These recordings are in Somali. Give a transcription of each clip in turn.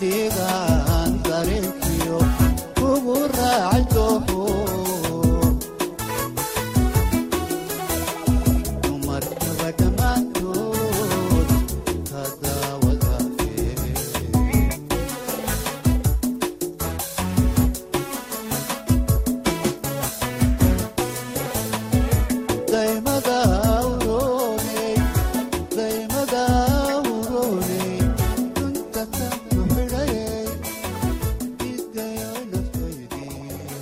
adigaan dareenkiyo kugu raaci dooho dumarkaba dhammaantood ka daawadaaye daymada urooney daymada urooney dunta ka kuxidhayey idgayo naftaydii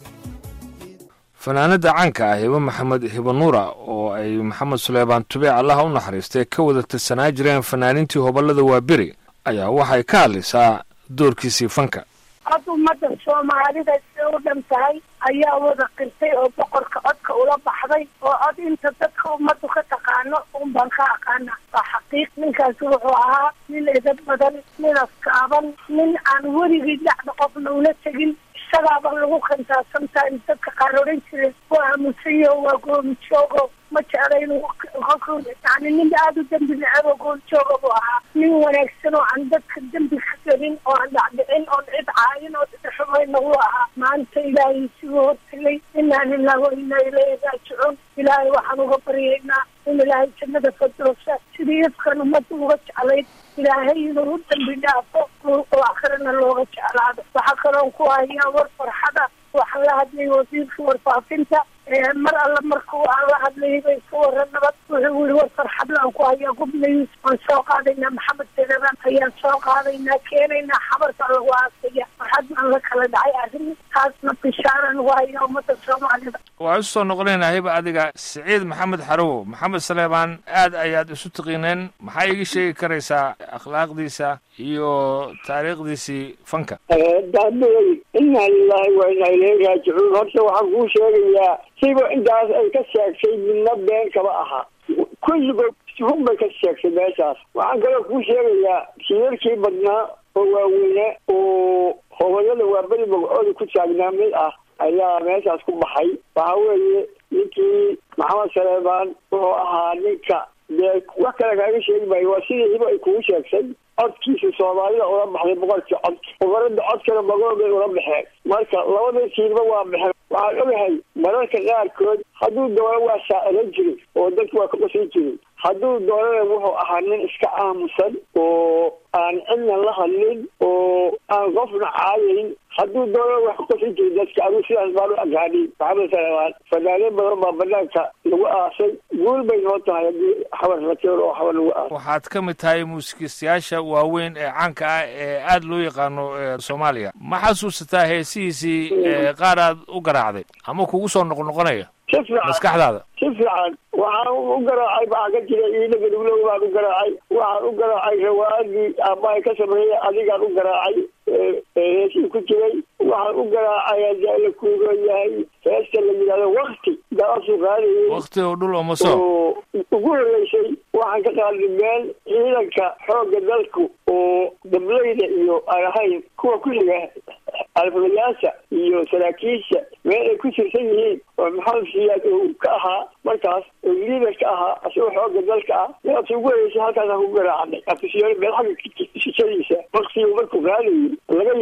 fanaanada caanka ah hibo maxamed hibo nuura oo ay maxamed suleymaan tube allaha u naxariistay ka wada tirsanaa jireen fanaaniintii hobollada waaberi ayaa waxay ka hadlaysaa doorkiisii fanka cod ummadda soomaalida siday u dhan tahay ayaa wada qirtay oo boqorka codka ula baxday oo cod inta dadka ummaddu ka taqaano un baan ka aqaana waa xaqiiq ninkaasi wuxuu ahaa nin edad badan nin askaaban nin aan weligii dhacda qofna ula tegin isagaaba lagu kantaa sometimes dadka qaar odhan jireen waa aamusayo waa goomijoogo ma jecla inuu kolku yani nin aada u dembi necebo goomijooga buu ahaa nin wanaagsan oo aan dadka dembi ka gelin oo aan dhacdhicin oon cid caayin oo dhidhaxumayna wuu ahaa maanta ilaahay siguu hortegay inaa lilah wa inaa ilayhi raajicuun ilaahay waxaan uga baryaynaa in ilaahay jannada fadoosa sidii ifkan ummadda uga jeclayd ilaahay inuu u dambi dhaafo oo akrina looga jeclaado waxaa kaloon ku hayaa war farxada waxaan la hadlay wasiirka warfaafinta mar alla markuu aan la hadlayay bay ka waran nabad wuxuu yiri war farxadla aan ku hayaa gubnays waan soo qaadaynaa maxamed sereban ayaan soo qaadaynaa keenaynaa xabarka lagu aasaya farxad baan la kala dhacay arrin taasna bishaaran ugu hayaa ummadda soomaalida waxaan isu soo noqonaynaa hiba adiga siciid maxamed xarowo maxamed saleebaan aad ayaad isu taqiineen maxaa iga sheegi karaysaa akhlaaqdiisa iyo taariikhdiisii fanka daabey inaa lilaahi wa inaa ilayhi raajicuun horta waxaan kuu sheegayaa siba intaas ay ka sheegtay midna been kama aha kulligood run bay ka sheegtay meeshaas waxaan kaloo kuu sheegayaa shirarkii badnaa oo waaweyne oo hobolada waa beri magacooda ku taagnaa mid ah ayaa meeshaas ku baxay waxa weeye ninkii maxamed saleebaan wuxuu ahaa ninka dee wax kale kaaga sheegi maayo waa sidii hibo ay kugu sheegtay codkiisa soomaalida ula baxday boqorkii cod boqorada codkana magoobay ula baxeen marka labada tiirba waa baxeen waxaan ogahay mararka qaarkood hadduu doono waa shaaciran jiray oo dadku waa ka qosan jiray hadduu doonana wuxuu ahaa nin iska aamusan oo aan cidna la hadlin oo aan qofna caayayn hadduu doonana wax ka qosan jiray dadka aduu sidaas baan u aqaanay maxamed salebaan fanaaneen badan baa banaanka lagu aasay guul bay noo tahay haddii xabar rakeer oo xabar lagu aasay waxaad ka mid tahay muusikiistayaasha waaweyn ee caanka ah ee aada loo yaqaano ee soomaaliya ma xasuusataa heesihiisii ee qaar aad u garaacday ama kugu soo noqnoqonaya si fiican maskaxdaada si fiican waxaan u garaacay maxaa ka jira iidhaga dhuglow baan u garaacay waxaan u garaacay rawaadii aabbahay ka sameeyey adigaan u garaacay heesii ku jiray waxaan u garaacay haddii la kuuga yahay heesta la yidhahdo wakti daasuu qaadayay wakti oo dhul oo maso oo ugu horeysay waxaan ka qaaday meel ciidanka xoogga dalku oo dableyda iyo aan ahayn kuwa kulliga alfulayaasha iyo saraakiisha meel ay ku tirsan yihiin oo maxamed siyaad oo ka ahaa markaas oo liider ka ahaa asagoo xoogga dalka ah meelta ugu horeysay halkaasaan ku garaacnay afisyoon meel xagga shishadiisa waktigu markuu qaadayay laga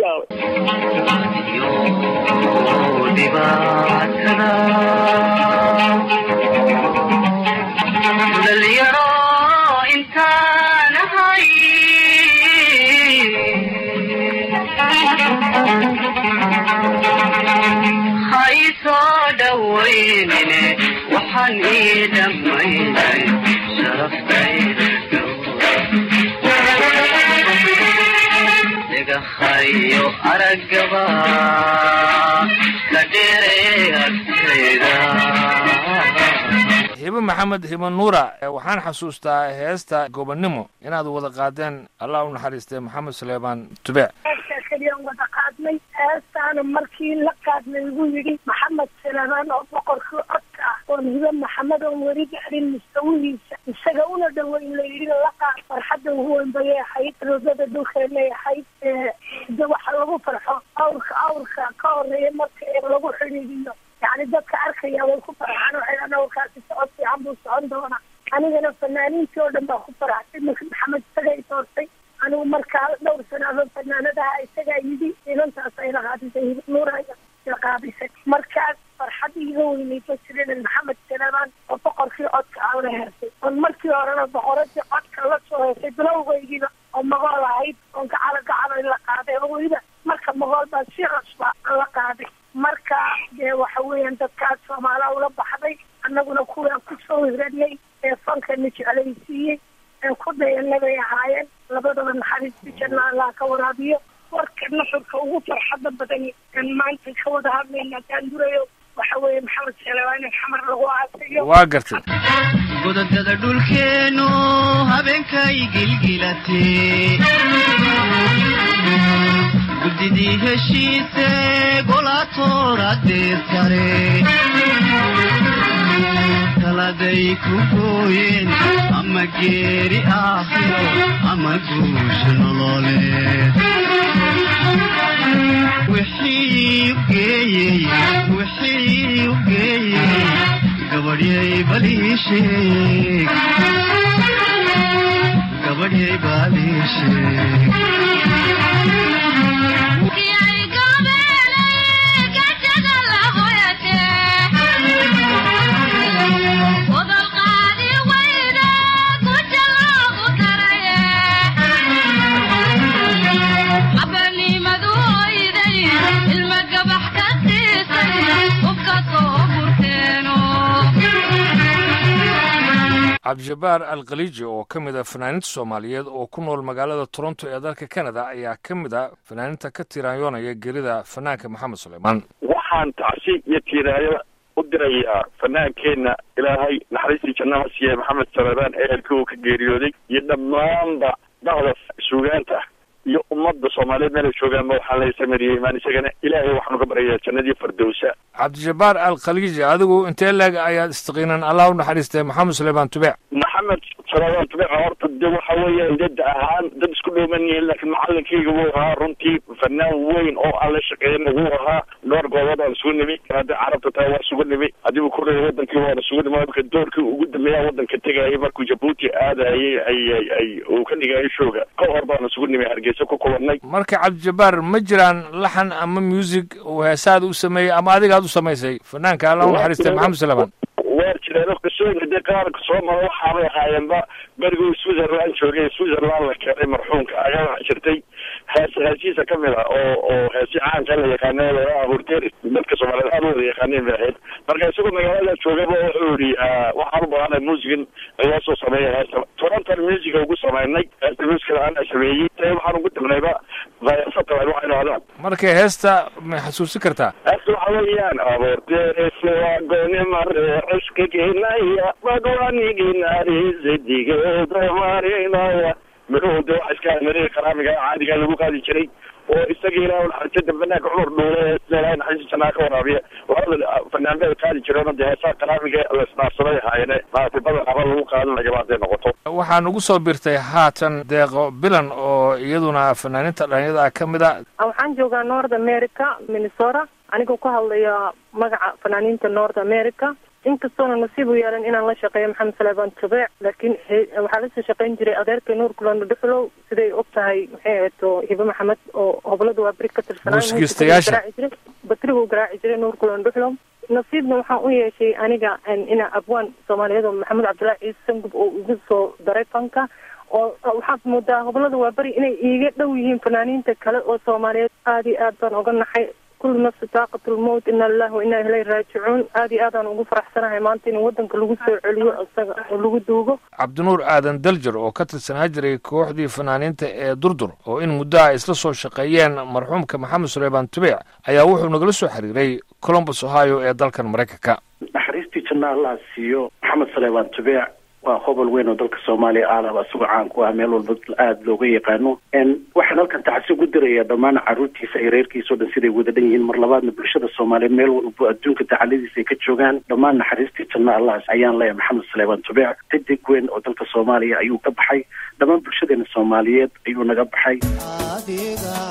yaabay dhalinyaro intaan ahay ha isoo dhawaynine waxaan ii dhammaynay sharaftayda dhagahayo araggaba ka dheeree agtayda hibe maxamed hibe nuura waxaan xasuustaa heesta gobonnimo inaad wada qaadeen allah u naxariistay maxamed suleymaan tubeec heestaa keliyaan wada qaadnay heestaana markii la qaadnay igu yidhi maxamed saleebaan oo boqorkii codka ah oon hibe maxamed oon weli gaadhin mustawihiisa isaga una dhoweyn la yidhi la qaad farxadda ugu weyn bayay ahayd roogada dhulkeenay ahayd de waxa lagu farxo awrka awrka ka horeeya marka ee lagu xidhiidiyo yani dadka arkaya way ku farxaan waxay dhahan awrkaasi socod fiican buu socon doonaa anigana fanaaniintii oo dhan baa ku faraxsay marka maxamed isaga i doortay anigu markaa dhowr sanaado fanaanadaha isagaa yidhi inantaas ay la qaadisay hilib nuuraya la qaadisay markaas farxad iga weynay bajirinen maxamed salamaan oo boqorkii codka aan la hersay oon markii horena boqoradii codka la soo hersay bilowgaygiiba oo magool ahayd oon gacalo gacalo in la qaaday oo weliba marka magool baa si cusba aan la qaaday marka dee waxa weeyaan dadkaas soomaaliha ula baxday annaguna kuwaan kusoo hiranay ee fankana jeclaysiiyey ee ku dayanabay ahaayeen labadaba naxariista janna allah ka waraabiyo warka nuxurka ugu farxada badan aan maanta ka wada hadlayna haddaan durayo waxa weeye maxamed salawaan in xamar lagu aasayo waa gartay godadada dhulkeenu habeenkay gilgilatee guddidii heshiise golaatooradeed sare taladay ku gooyeen ama geeri aakhiro ama guusha nololeed wixii u geeyey wixii u geeyey gabadhyay balii sheeg gabadhyay balii sheeg cabdijabbaar alkhaliiji oo ka mid a fanaaninta soomaaliyeed oo ku nool magaalada toronto ee dalka canada ayaa ka mid a fanaaninta ka tiraanyoonaya gelida fanaanka maxamed suleymaan waxaan tacsi iyo tiiraayo u dirayaa fanaankeenna ilaahay naxariistii jannaha siiye maxamed salebaan ehelkii uu ka geeriyooday iyo dhammaanba dacda suugaanta iyo ummadda soomaaliyeed meelay joogaanba waxaan la samariyey imaan isagana ilaahay waxaan uga baryayaa jannadii fardowsa cabdijabbaar alkhaliiji adigu intee leeg ayaad istaqiinan allah u naxariistay maxamed suleymaan tubeec maxamed salebaan tubeeca horta de waxa weeyaan dad ahaan dad isku dhowman yihiin laakiin macalinkayga wuu ahaa runtii fanaan weyn oo aan la shaqeeyna wuu ahaa dhowr goobood aan isugu nimi hadday carabta tahay waa isugu nimi haddii ku reey wadankii waan isugu nimi marka doorkii ugu dambeeya wadanka tegayay markuu jabuuti aadayay ay ay ay uu ka dhigayay shooga ka hor baan isugu nimi hargeysa ku kulanay marka cabdijabbaar ma jiraan laxan ama music uu heesaad u sameeyey ama adigaad u samaysay fanaanka allah u naxariistay maxamed suleymaan waa jireen qisooyinka dee qaarka soo mara waxaabay ahaayeenba beriguu switzerland joogay switzerland la keenay marxuumka ayaa waxa jirtay hees heesihiisa ka mid ah oo oo heesi caanka la yaqaana hurteeri dadka soomaaliyeed aad u wada yaqaaneen bay ahayd marka isagoo magaalada joogaba wuxuu yihi waxaan u baahanahay musican laga soo sameeya heesta toronton musica ugu sameynay heesta musicada ana sameeyey ee waxaan ugu damnayba vayasatalan waxaynu hadaan marka heesta ma xasuusin kartaa heesta waxa weeyaan aborteerese waa gooni mare ciskagenaya badwaniginarisadigeeda marinaya midhuhu de waxa iska mariga qaraamiga caadiga lagu qaadi jiray oo isaga ilaah naxariisada fanaanka cumar dhuule ilahay naxariista janaa ka waraabiya labada fanaanbada qaadi jireen de heesaa qaraamiga la isdhaafsaday ahaayeen maaragtay badan aba lagu qaadanayaba hadday noqoto waxaan ugu soo birtay haatan deeqo bilan oo iyaduna fanaaninta dhalinyada ka mid a waxaan joogaa north america minnesota anigoo ka hadlaya magaca fanaaniinta north america inkastoona nasiib u yeelan inaan la shaqeeyo maxamed salebaan tubeec laakiin waxaa lasoo shaqeyn jiray adeerkay nuur kulando dhuxlow siday og tahay maxay ahato hibe maxamed oo hoblada waa beri ka Muusikiistayaasha. tirsanaa batrigu garaaci jiray nuur kulando dhuxlow nasiibna waxaan u yeeshay aniga inaa abwaan soomaaliyeed oo maxamed cabdullaahi ciise sangub oo igu soo daray fanka oo waxaad moodaa hoblada waa beri inay iiga dhow yihiin fanaaniinta kale oo soomaaliyeed aad iyo aad baan oga naxay kullu nafsi taaqatulmowt ina lillahi wa inaa ilayhi raajicuun aad iyo aadaan ugu faraxsanahay maanta in wadanka lagu soo celiyo isaga oo lagu duugo cabdinuur aadan daljar oo ka tirsanaa jiray kooxdii fanaaniinta ee durdur oo in muddo ay isla soo shaqeeyeen marxuumka maxamed suleymaan tubeec ayaa wuxuu nagala soo xiriiray colombus ohio ee dalkan maraykanka naxariistii janna allah siiyo maxamed salebaan tubeec waa hobol weyn oo dalka soomaaliya aalaba isagoo caan ku ah meel walba aada looga yaqaano waxaan halkan tacsi ugu dirayaa dhammaan caruurtiisa iyo reerkiisa o dhan siday wada dhan yihiin mar labaadna bulshada soomaaliyeed meel walbo adduunka dacaladiisa ay ka joogaan dhammaan naxariistii janna allah ayaan leeyahay maxamed salebaan tubeec xidig weyn oo dalka soomaaliya ayuu ka baxay dhammaan bulshadeena soomaaliyeed ayuu naga baxay adiga